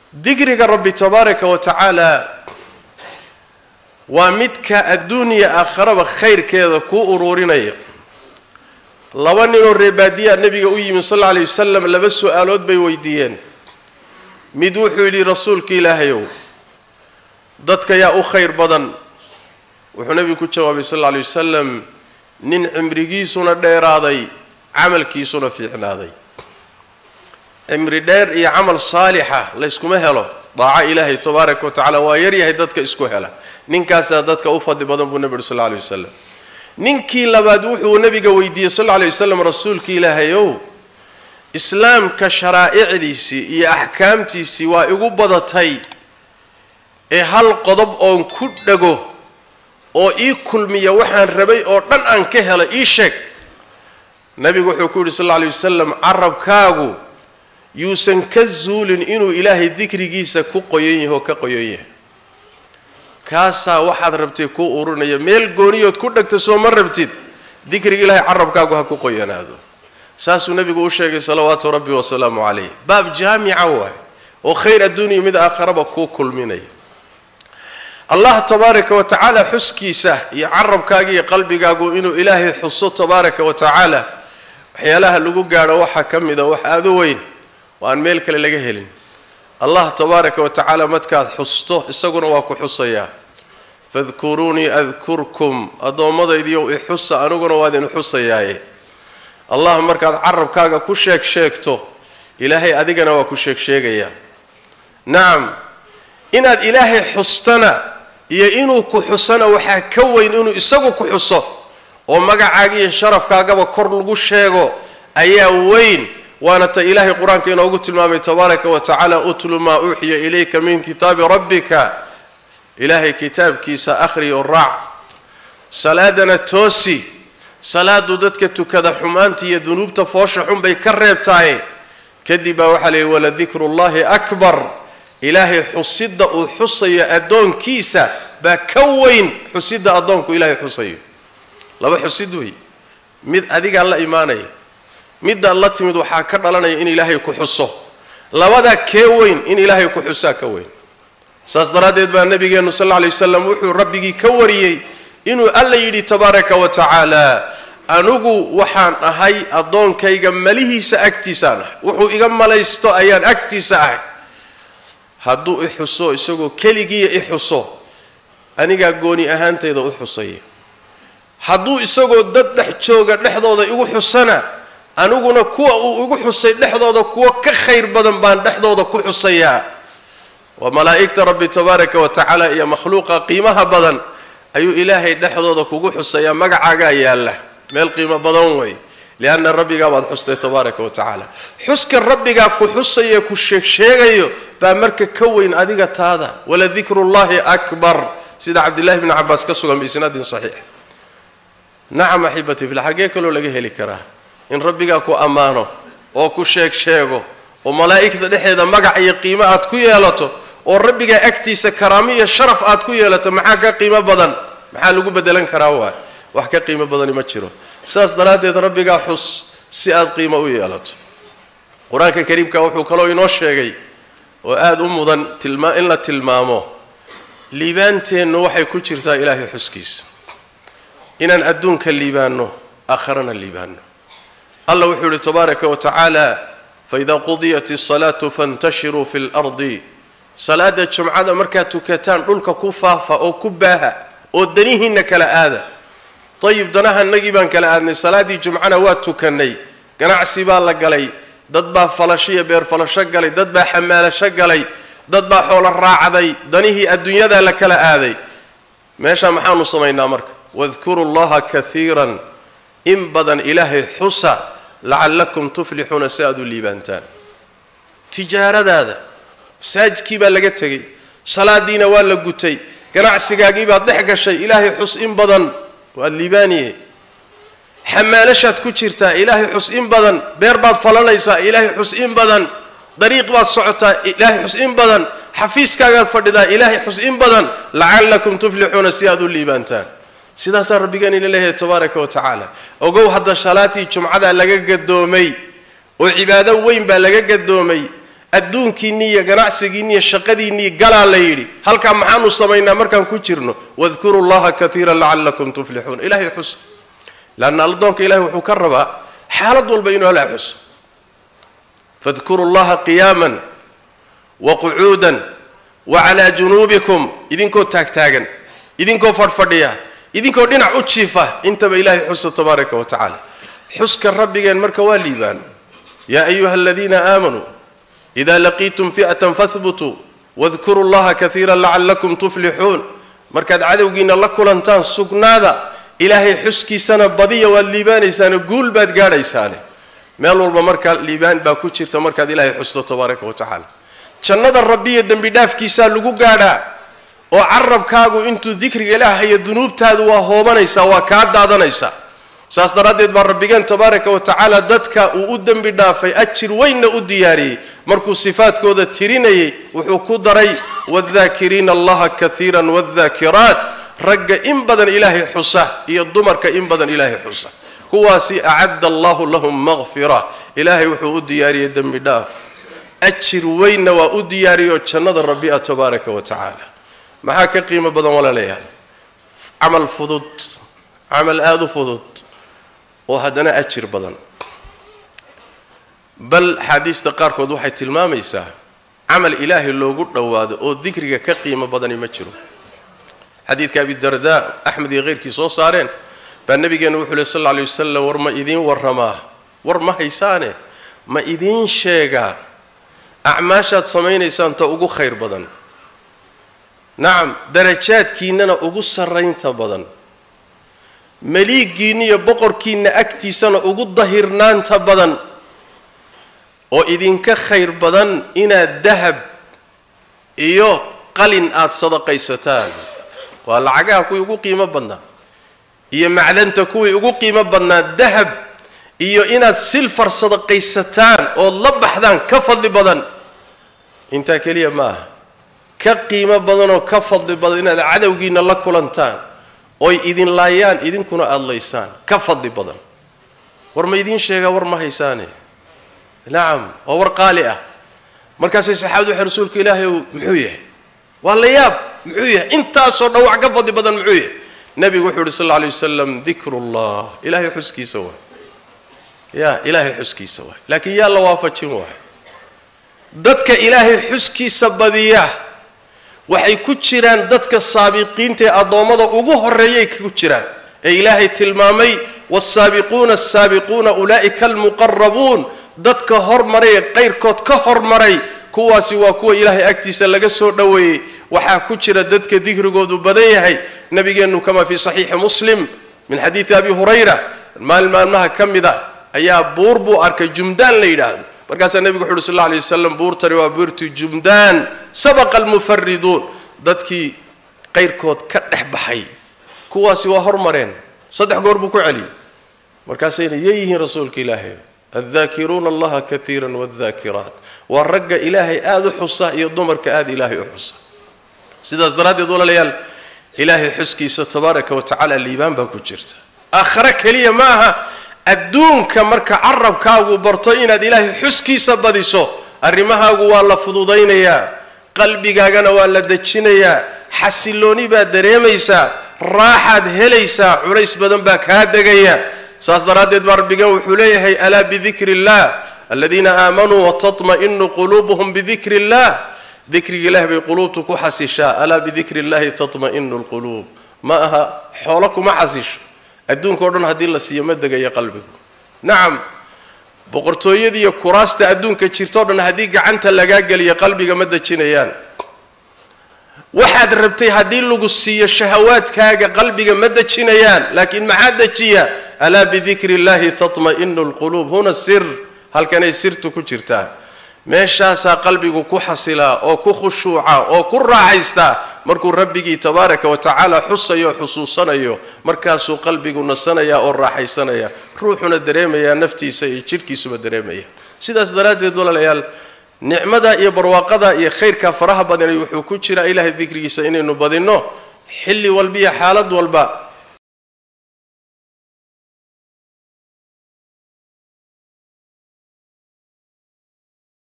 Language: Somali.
dikriga rabbi tabaaraka wa tacaala waa midka adduuniya aakharaba khayrkeeda kuu uruurinaya laba ninoo reebaadiyaa nebiga u yimi sal alla alay wasalam laba su-aalood bay weydiiyeen mid wuxuu yidhi rasuulka ilaahayow dadka yaa u khayr badan wuxuu nebigu ku jawaabay sal alla alay wasalam nin cimrigiisuna dheeraaday camalkiisuna fiicnaaday cimri dheer iyo camal saalixa layskuma helo daaco ilaahay tabaaraka wa tacala waa yaryahay dadka isku hela ninkaasaa dadka u fadli badan buu nebi uhi sal lla alay wasalam ninkii labaad wuxuu nebiga weydiiyey sal lla alay wasalam rasuulka ilaahayow islaamka sharaa'icdiisii iyo axkaamtiisii waa igu badatay ee hal qodob oon ku dhago oo ii kulmiya waxaan rabay oo dhan aan ka helo ii sheeg nebigu wuxuu ku yidhi sal alla alay wasalam carabkaagu yuusan ka zuulin inuu ilaahay dikrigiisa ku qoyan yahay oo ka qoyan yahay kaasaa waxaad rabtay kuu urinaya meel gooniyood ku dhegta soo ma rabtid dikriga ilaahay carabkaagu ha ku qoyanaado saasuu nebigu u sheegay salawaatu rabbi wasalaamu calayh baab jaamica waay oo khayr adduuniya mid aakharaba kuu kulminaya allah tabaaraka wa tacaala xuskiisa iyo carabkaaga iyo qalbigaagu inuu ilaahay xuso tabaaraka wa tacaala waxyaalaha lagu gaadho waxaa ka mida wax aada u weyn oo aan meel kale laga helin allah tabaaraka wa tacaala markaad xusto isaguna waa ku xusayaa fadkuruunii adkurkum addoommadaydiiyow ixusa aniguna waa idin xusayaaye allah markaad carabkaaga ku sheeg sheegto ilaahay adigana waa ku sheeg sheegayaa nacam inaad ilaahay xustana iyo inuu ku xusana waxaa ka weyn inuu isagu ku xuso oo magacaaga iyo sharafkaagaba kor lagu sheego ayaa weyn waana ta ilaahay qur-aanka inoogu tilmaamay tabaaraka wa tacaala utlu maa uuxiya ilayka min kitaabi rabbika ilaahay kitaabkiisa akhri oo raac salaadana toosi salaadu dadka tukada xumaanta iyo dunuubta foosha xun bay ka reebtahay kadib baa waxaa leeyihi waladikru llahi akbar ilaahay xusidda uu xusayo addoonkiisa baa ka weyn xusidda addoonku ilaahay xusayo laba xusid wey mid adigaa la imaanaya middaad la timid waxaa ka dhalanaya in ilaahay ku xuso labadaa kee weyn in ilaahay ku xusaa ka weyn saas daraaddeed baa nabigeenu sal alla lay wasalam wuxuu rabbigii ka wariyey inuu alla yidhi tabaaraka wa tacaala anigu waxaan ahay addoonkayga malihiisa agtiisaan ahay wuxuu iga malaysto ayaan agtiisa ahay hadduu i xuso isagoo keligiiya i xuso anigaa gooni ahaantayda u xusaya hadduu isagoo dad dhex jooga dhexdooda igu xusana aniguna kuwa uu igu xusay dhexdooda kuwo ka khayr badan baan dhexdooda ku xusayaa waa malaa'igta rabbi tabaaraka wa tacaala iyo makhluuqa qiimaha badan ayuu ilaahay dhexdooda kugu xusayaa magacaagaa yaalla meel qiimo badan wey lianna rabbigaa baad xustay tabaaraka wa tacaala xuska rabbigaa ku xusaya ku sheegsheegayo baa marka ka weyn adiga taada waladikru llahi akbar sida cabdillahi bni cabaas ka sugan biisnaadin saxiix nacam axibati fil xaggee kaloo laga heli karaa in rabbigaa ku ammaano oo ku sheeg sheego oo malaa'igta dhexeeda magac iyo qiimo aad ku yeelato oo rabbigaa agtiisa karaamo iyo sharaf aad ku yeelato maxaa ka qiimo badan maxaa lagu bedelan karaa waay wax ka qiimo badani ma jiro sidaas daraaddeed rabbigaa xus si aad qiimo u yeelato qur-aanka kariimka wuxuu kaloo inoo sheegay oo aada u mudan tilmaa in la tilmaamo liibaanteennu waxay ku jirtaa ilaahay xuskiisa inaan adduunka liibaanno aakharana liibaanno allah wuxuu yihi tabaaraka wa tacaala faida qudiyat الsalaatu faاntashiruu fi اlardi salaada jumcada markaad tukataan dhulka ku faafa oo ku baaha oo danihiinna kala aada ayib danahanagii baan kala aadnay salaaddii jumcana waa tukannay ganacsi baa la galay dad baa falasho iyo beer falasho galay dad baa xamaalasho galay dad baa xoolo raacday danihii adduunyadaa la kala aaday meeshaa maxaanu samaynaa marka wadkuru llaha kaiiran in badan ilaahay xusa lacallakum tuflixuuna si aad u liibaantaan tijaaradaada masaajidkii baa laga tegey salaadiina waa la gutay ganacsigaagii baad dhex gashay ilaahay xus in badan waad liibaaniye xamaalashaad ku jirtaa ilaahay xus in badan beer baad falanaysaa ilaahay xus in badan dariiq baad socotaa ilaahay xus in badan xafiiskaagaad fadhidaa ilaahay xus in badan lacallakum tuflixuuna si aad u liibaantaan sidaasaa rabbigaan ina leeyahay tabaaraka wa tacaala ogow hadda salaatii jumcadaa laga gadoomay oo cibaado weyn baa laga gadoomay adduunkiinni iyo ganacsigiinni iyo shaqadiinnii galaa la yidhi halkaa maxaanu samaynaa markaan ku jirno wadkuru llaha kaiira lacallakum tuflixuun ilahay xus leanna addoonka ilahay wuxuu ka rabaa xaalad walba inuu alla xuso fadkuru llaha qiyaaman wa qucuudan wa calaa junuubikum idinkoo taagtaagan idinkoo fadhfadhiya idinkoo dhinac u jiifa intaba ilaahay xusa tabaaraka wa tacaala xuska rabbigeen marka waa liibaan yaa ayuha aladiina aamanuu ida laqiitum fi'atan fahbutuu wadkuru llaha kaiira lacallakum tuflixuun markaad cadowgiina la kulantaan sugnaada ilaahay xuskiisana badiya waad liibaanaysaane guul baad gaadhaysaane meel walba markaa liibaan baa ku jirta markaad ilaahay xusto tabaaraka wa tacaala jannada rabbiya dembi dhaafkiisaa lagu gaadhaa oo carabkaagu intuu dikriga ilaahayo dunuubtaadu waa hoobanaysaa waa kaa daadanaysaa saas daraaddeed baa rabbigeen tabaaraka wa tacaala dadka uu u dembi dhaafay ajir weynna u diyaariyey markuu sifaadkooda tirinayay wuxuu ku daray waaddaakiriina allaha kaiiran waaddaakiraat ragga in badan ilaahay xusa iyo dumarka in badan ilaahay xusa kuwaasi acadda allahu lahum maqfira ilaahay wuxuu u diyaariyey dembi dhaaf ajir weynna waa u diyaariyoo jannada rabbi ah tabaaraka wa tacaala maxaa ka qiimo badan walaalayaal camal fudud camal aada u fudud oo haddana ajir badan bal axaadiista qaarkood waxay tilmaamaysaa camal ilaahay loogu dhowaado oo dikriga ka qiimo badani ma jiro xadiidka abidarda axmed iyo keyrkii soo saareen baa nabigeenu wuxuu leh sal lla alay wasalam war ma idiin warramaa war ma haysaane ma idiin sheegaa acmaashaad samaynaysaan ta ugu khayr badan nacam darajaadkiinnana ugu sarraynta badan maliiggiinna iyo boqorkiinna agtiisana ugu dahirnaanta badan oo idinka khayr badan inaad dahab iyo qalin aada sadaqaysataan waa lacagaha kuwii ugu qiimo badnaa iyo macdanta kuwii ugu qiimo badnaa dahab iyo inaad silfar sadaqaysataan ood la baxdaan ka fadli badan intaa keliya ma aha ka qiimo badanoo ka fadli badan inaad cadowgiinna la kulantaan oy idin laayaan idinkuna aada laysaan ka fadli badan war ma idiin sheegaa war ma haysaane nacam waa war qaali ah markaasay saxaabadu waxay rasuulka ilaahay ow muxuu yahay waa la yaab muxuu yahay intaasoo dhan wax ka fadli badan muxuu yahay nebigu wuxuu uhi sal alla alay wasalam dikru llah ilaahay xuskiisa waay ya ilaahay xuskiisa waay laakiin yaa la waafajin waay dadka ilaahay xuskiisa badiya waxay ku jiraan dadka saabiqiinta ee addoommada ugu horreeyay ku jiraan ee ilaahay tilmaamay waasaabiquuna asaabiquuna ulaa'ika almuqarabuun dadka hormaray ee qayrkood ka hormaray kuwaasi waa kuwa ilaahay agtiisa laga soo dhoweeyey waxaa ku jira dadka dikrigoodu badan yahay nabigeennu kama fii saxiixi muslim min xadiidi abi hurayra maalin maalmaha ka mid a ayaa buur buu arkay jumdaan la yidhaahdo markaasaa nebigu wuxu uhi sal alla alay wasalam buurtani waa buurtu jumdaan sabaqa almufariduun dadkii qayrkood ka dhex baxay kuwaasi waa hormareen saddex goor buu ku celiyey markaasayna yeeyihiin rasuulka ilaahay addaakiruuna allaha kaiira waaddaakiraat waa ragga ilaahay aada u xusa iyo dumarka aada ilaahay u xusa sidaas daraaddeed walaalayaal ilaahay xuskiisa tabaaraka wa tacaala liibaan baa ku jirta aakhare keliya ma aha adduunka marka carabkaagu barto inaad ilaahay xuskiisa badiso arrimahaagu waa la fududaynayaa qalbigaagana waa la dejinayaa xasilooni baad dareemaysaa raaxaad helaysaa culays badan baa kaa degaya saas daraaddeed baa rabbigan wuxuu leeyahay alaa bidikri illah aladiina aamanuu watatma'inu quluubuhum bidikri illah dikriga ilaah bay quluubtu ku xasishaa alaa bidikri illahi tatma'inu lquluub ma aha xoolo kuma xasisho adduunka o dhan haddii la siiyo ma degayo qalbigu nacam boqortooyadiiyo kuraasta adduunka jirtao dhan haddii gacanta lagaa geliyo qalbiga ma dejinayaan waxaad rabtay haddii lagu siiyo shahawaadkaaga qalbiga ma dejinayaan laakiin maxaa dejiya alaa bidikri illahi tatma'inu lquluub huna sir halkanay sirtu ku jirtaa meeshaasaa qalbigu ku xasilaa oo ku khushuuca oo ku raaxaystaa markuu rabbigii tabaaraka wa tacaala xusayo xusuusanayo markaasuu qalbigu nasanaya oo raaxaysanaya ruuxuna dareemayaa naftiisa iyo jidhkiisuba dareemaya sidaas daraaddeed walaalayaal nicmada iyo barwaaqada iyo khayrka faraha badanay wuxuu ku jiraa ilaahay dikrigiisa inaynu badinno xilli walba iyo xaalad walba